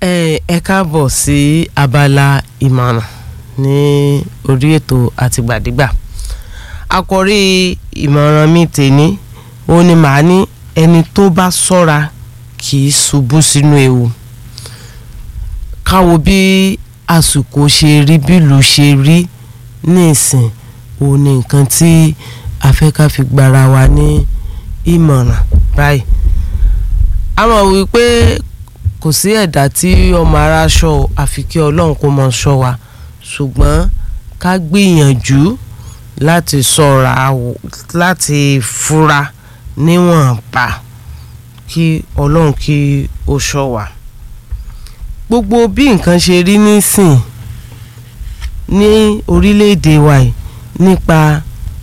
ẹ ẹ káàbọ̀ sí abala ìmọ̀ràn ní orí ètò àtìgbàdégbà àkòrí ìmọ̀ràn mi tèní ó ní màá ní ẹni tó bá ṣọ́ra kì í ṣubú sínú ewu káwo bí àsìkò ṣe rí bílù ṣe rí nísìn òun ni nǹkan tí a fẹ́ ká fi gbára wa ní ìmọ̀ràn báyìí a mọ̀ wípé kò sí ẹ̀dá tí ọmọ ara ṣọ́ àfi kí ọlọ́run kó mọ ṣọ́ wa ṣùgbọ́n ká gbìyànjú láti ṣọ́ra láti fura níwọ̀nba kí ọlọ́run kí ó ṣọ́ wa gbogbo bí nǹkan ṣe rí nísìn ní orílẹ̀-èdè wa yìí nípa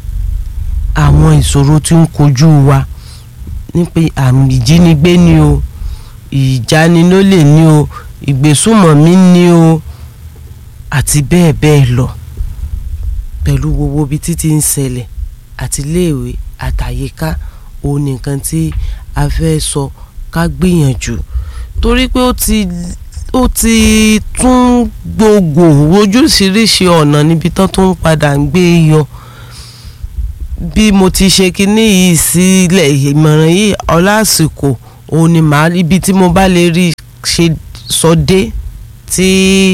àwọn ìṣòro tí ń kojú wa nípa àmì ìjínigbé ni o ìjanilólè ni o ìgbésùmọ̀mí ni o àti bẹ́ẹ̀ bẹ́ẹ̀ lọ pẹ̀lú gbogbo ibi títí ń ṣẹlẹ̀ àti iléèwé àtàyíká òun nìkan tí a fẹ́ sọ ká gbìyànjú torí pé ó ti ó ti tún gbogbo ojúṣiríṣi ọ̀nà níbi tán tó ń padà ń gbé yọ bí mo ti ṣe kinní yìí sílẹ̀ ìmọ̀ràn yìí ọlásìkò òun ni màá ibi tí mo bá lè rí ṣe sọ dé tí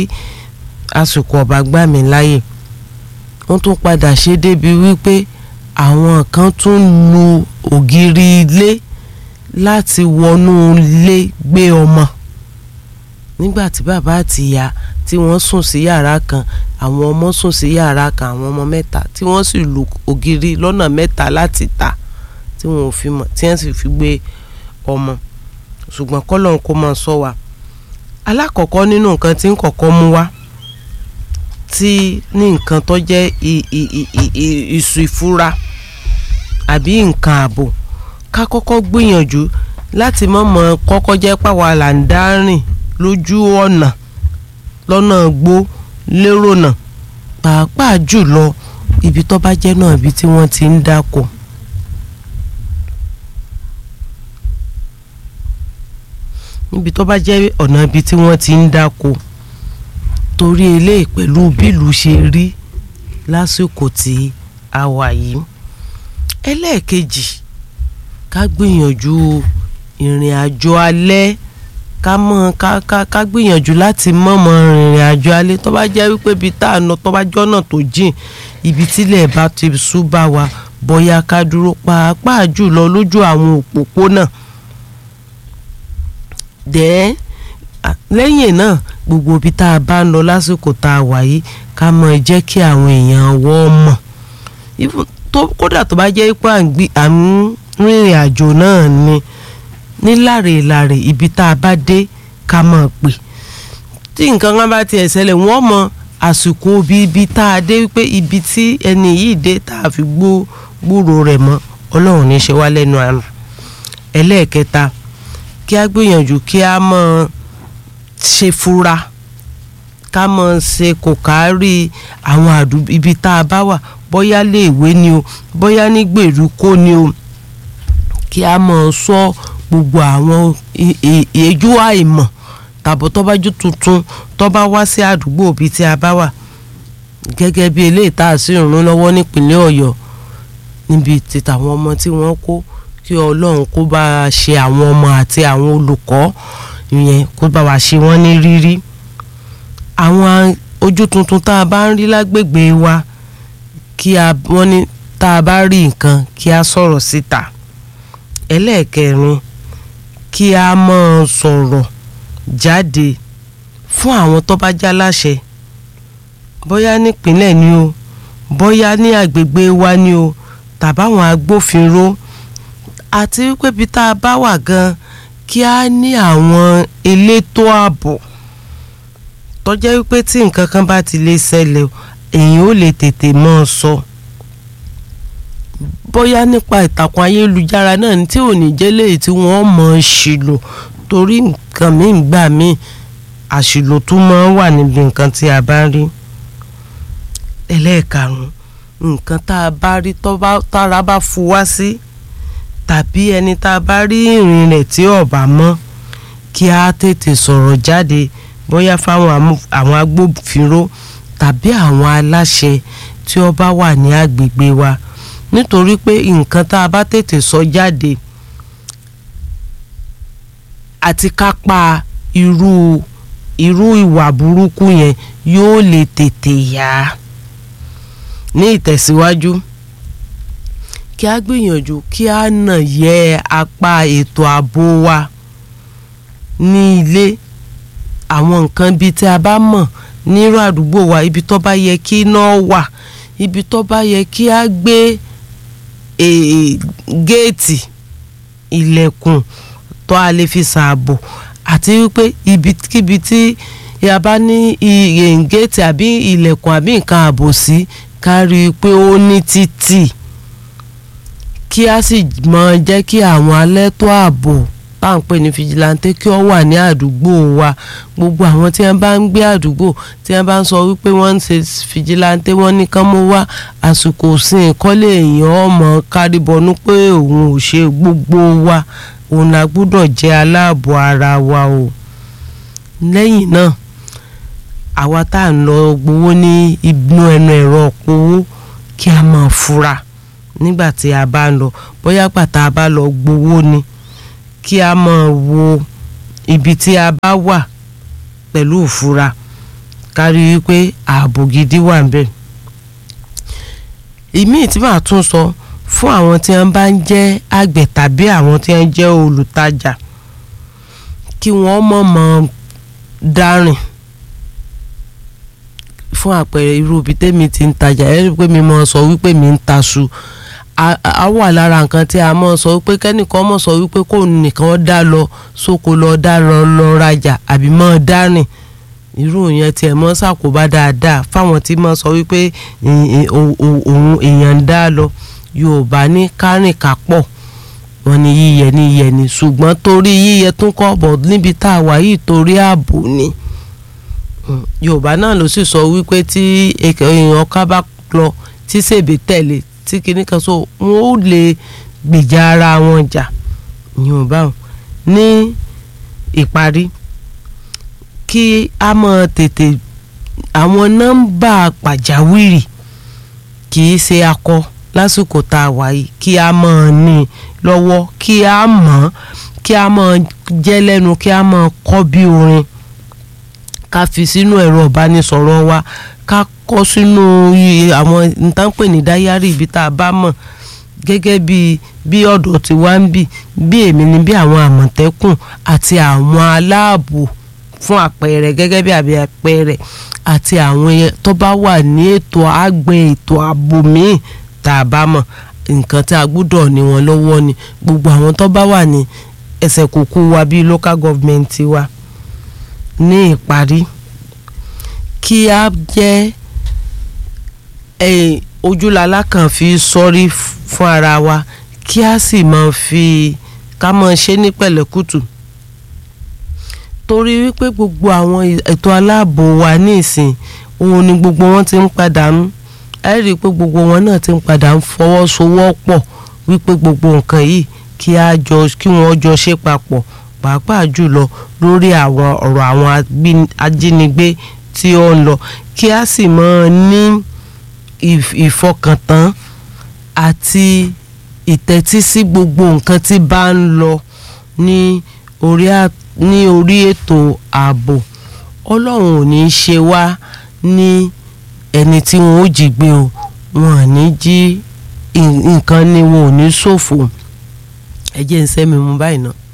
àsìkò ọba gbà mí láyè wọ́n tún padà ṣe débi wípé àwọn kan tún lu ògiri ilé láti wọnú ilé gbé ọmọ nígbà tí bàbá àti ìyá tí wọ́n sùn sí yàrá kan àwọn ọmọ sùn sí yàrá kan àwọn ọmọ mẹ́ta tí wọ́n sì lu ògiri lọ́nà mẹ́ta láti ta tí wọ́n ò fi mọ̀ tí wọ́n sì fi gbé ọmọ ṣùgbọ́n kọ́lọ́n kó máa sọ wa alákọ̀ọ́kọ́ nínú nǹkan tí ń kọ́kọ́ mú wá tí ní nǹkan tó jẹ́ ìsù ìfura àbí nǹkan ààbò ká kọ́kọ́ gbìyànjú láti mọ̀mọ́ kọ́kọ́ jẹ́ pàwọ́ là ń dá rìn lójú ọ̀nà lọ́nà gbó lérò náà pàápàá jùlọ ibi tó bá jẹ́ náà ibi tí wọ́n ti ń dáko. níbi tó bá jẹ́ ọ̀nà ibi tí wọ́n ti ń dáko torí eléyìí pẹ̀lú bílù ṣe rí lásìkò tí a wà yìí ẹlẹ́ẹ̀kejì ká gbìyànjú ìrìn àjò alẹ́ ká mọ̀ ká ká ká gbìyànjú láti mọ̀mọ́ ìrìn àjò alẹ́ tó bá jẹ́ wípé ibi tá à ń lọ tó bá jọ́nà tó jìn ibi tílẹ̀ bá ti sú bá wa bóyá ká dúró pàápàá jùlọ lójú àwọn òpópónà dẹ́ẹ́ lẹ́yìn náà gbogbo ibi tá a bá ń lọ lásìkò tá a wà yìí ká mọ̀ jẹ́ kí àwọn èèyàn wọ́ mọ̀ kódà tó bá jẹ́ pé à ń rìnrìn àjò náà ni ní láre-láre ibi tá a bá dé ká mọ̀ pé tí nǹkan kan bá tiẹ̀ ṣẹlẹ̀ wọ́n mọ àsìkò bí ibi tá a dé wípé ibi tí ẹni yìí dé tá a fi gbó gbúrò rẹ̀ mọ́ ọlọ́run ní ṣe wá lẹ́nu àná ẹlẹ́ẹ̀kẹta kí a gbìyànjú kí a mọ̀ ṣe fura ká mọ̀ ṣe kò kárí àwọn àdúgbò ibi tá a bá wà bóyá léèwé ni o bóyá ní gbèríko ni o kí a mọ̀ sọ gbogbo àwọn èéjú àìmọ̀ tàbí tọ́bájú tuntun tó bá wá sí àdúgbò ibi tí a bá wà gẹ́gẹ́ bí eléyìí tá a sì ń rún lọ́wọ́ nípínlẹ̀ ọ̀yọ́ níbi tí tàwọn ọmọ tí wọ́n kó kí ọlọ́run kó bá a ṣe àwọn ọmọ àti àwọn olùkọ́ ìyẹn kó bá wa ṣe wọ́n ní rírí àwọn ojú tuntun tá a bá ń rí lágbègbè wa kí a wọ́n ní tá a bá rí nǹkan kí a sọ̀rọ̀ síta ẹlẹ́ẹ̀kẹrin kí a máa sọ̀rọ̀ jáde fún àwọn tó bá já láṣẹ bóyá nípínlẹ̀ ni o bóyá ní àgbègbè wa ni o tàbáwọn agbófinró àti wípé bí tá a bá wà gan kí a ní àwọn elétò ààbò tó jẹ́ wípé tí nǹkan kan bá ti lè ṣẹlẹ̀ èèyàn ò lè tètè mọ́ ọ sọ bóyá nípa ìtàkùn ayélujára náà ní tí ò ní jẹ́ léyìí tí wọ́n mọ̀ ọ́ ṣìlò torí nǹkan míì gbà míì àṣìlò tún máa ń wà níbi nǹkan tí a bá rí ẹlẹ́ẹ̀karùn-ún nǹkan tá a bá rí tára bá fu wá sí tàbí ẹni tá a bá rí ìrìn rẹ̀ tí ọ̀bà mọ́ kí a tètè sọ̀rọ̀ jáde bóyá fáwọn àwọn agbófinró tàbí àwọn aláṣẹ tí ó bá wà ní agbègbè wa nítorí pé nǹkan tá a bá tètè sọ jáde àti kápá irú irú ìwà burúkú yẹn yóò lè tètè yá ní ìtẹ̀síwájú kí a gbìyànjú kí a nà yẹ apá ètò ààbò wa ní ilé àwọn nǹkan bíi tí a bá mọ̀ nírú àdúgbò wa ibi tó bá yẹ kí iná wà ibi tó bá yẹ kí a gbé géètì ilẹ̀kùn tó a lè fi ṣààbò àti wípé ibikíbi tí a bá ní géètì àbí ilẹ̀kùn àbí nǹkan ààbò sí ká rí i pé ó ní títì kí a sì mọ jẹ́ kí àwọn alẹ́tọ́ ààbò tá à ń pè ní fìjìláńtẹ́ kí wọ́n wà ní àdúgbò wa gbogbo àwọn tí wọ́n bá ń gbé àdúgbò tí wọ́n bá ń sọ wípé wọ́n ń ṣe fìjìláńtẹ́ wọ́n ní kán mú wá àsìkò sìn kọ́lé èèyàn ọmọ kárìbọnú pé òun ò ṣe gbogbo wa òun la gbúdọ̀ jẹ́ aláàbò ara wa o lẹ́yìn náà àwa tá à ń lọ gbowó ní inú ẹnu ẹ̀rọ powó kí a máa fura nígbà tí a bá ń lọ bóyá pàtà a bá lọ gbowó ni kí a máa wo ibi tí a bá wà pẹ̀lú ìfura kárí wípé ààbò gidi wà níbẹ̀. ìmíì tí màá tún sọ fún àwọn tí wọ́n bá ń jẹ́ àgbẹ̀ tàbí àwọn tí wọ́n jẹ́ olùtajà kí wọ́n mọ̀ mọ́ dárìn fún àpẹẹrẹ irú ibi tẹ́mi ti ń tajà ẹ rí i pé mi mọ̀ sọ wípé mi ń taṣu a wà lára nǹkan tí a mọ̀ sọ wípé kẹ́nìkan mọ̀ sọ wípé kò nìkan dá lọ sóko lọ dá lọ lọ rajà àbí mọ́ dárìn irú yẹn tiẹ̀ mọ́ ṣàkóbá dáadáa fáwọn tí mọ̀ sọ wípé òun èèyàn ń dá lọ Yorùbá ní kárìn kápọ̀ wọn ni yíyẹ ní yíyẹ ni ṣùgbọ́n torí yíyẹ tún kọ́ bọ̀ níbi tá a wà yìí torí ààbò ni Yorùbá náà ló sì sọ wípé tí èèyàn ká bá lọ tí sèbè tẹ̀lé tí kinní kan so wọn ò lè gbèjà ara wọn jà Yorùbá wọn ní ìparí kí a mọ tètè àwọn nọ́mbà pàjáwìrì kì í ṣe akọ lásìkò tá a wà yìí kí a mọ̀ ní lọ́wọ́ kí a mọ̀ kí a mọ̀ jẹ́ lẹ́nu kí a mọ̀ kọ́ bí orin ká fi sínú ẹ̀rọ ìbánisọ̀rọ̀ wa ká kọ́ sínú àwọn ntánpè ní dáyárì ibi tá a bá mọ̀ gẹ́gẹ́ bí bí ọ̀dọ̀ tí wá ń bì bí èmi ni bí àwọn àmọ̀tẹ́kùn àti àwọn aláàbò fún àpẹẹrẹ gẹ́gẹ́ bí àbí àpẹẹrẹ àti àwọn tó bá wà ní ètò àgbẹ̀ ètò ààbò míì tá a bá mọ̀ nǹkan tí a gbúdọ̀ ní wọn lọ́wọ́ ni gbogbo àwọn tó bá wà ní ẹsẹ̀ kúkú wa bíi local government wa ní ìparí kí a jẹ́ ojúlala kan fi sọ́rí fún ara wa kí a sì máa fi ká máa ṣe ní pẹ̀lẹ́kùtù torí wípé gbogbo àwọn ètò aláàbò wa ní ìsìn òun ni gbogbo wọn ti ń padànù ẹ rí i pé gbogbo wọn náà ti ń padà ń fọwọ́sowọ́pọ̀ wípé gbogbo nǹkan yìí kí a jọ kí wọ́n jọ ṣe papọ̀ pàápàá jùlọ lórí àwọn ọ̀rọ̀ àwọn ajínigbé tí ó ń lọ kí a sì máa ní ìfọkàntán àti ìtẹ́tísí gbogbo nǹkan tí bá ń lọ ní orí ní orí ètò ààbò ọlọ́run ò ní í ṣe wá ní ẹni tí wọn ó jí gbé o wọn ò ní jí nǹkan ni wọn ò ní ṣòfò ẹ jẹ́ ń sẹ́mi mú báyìí náà.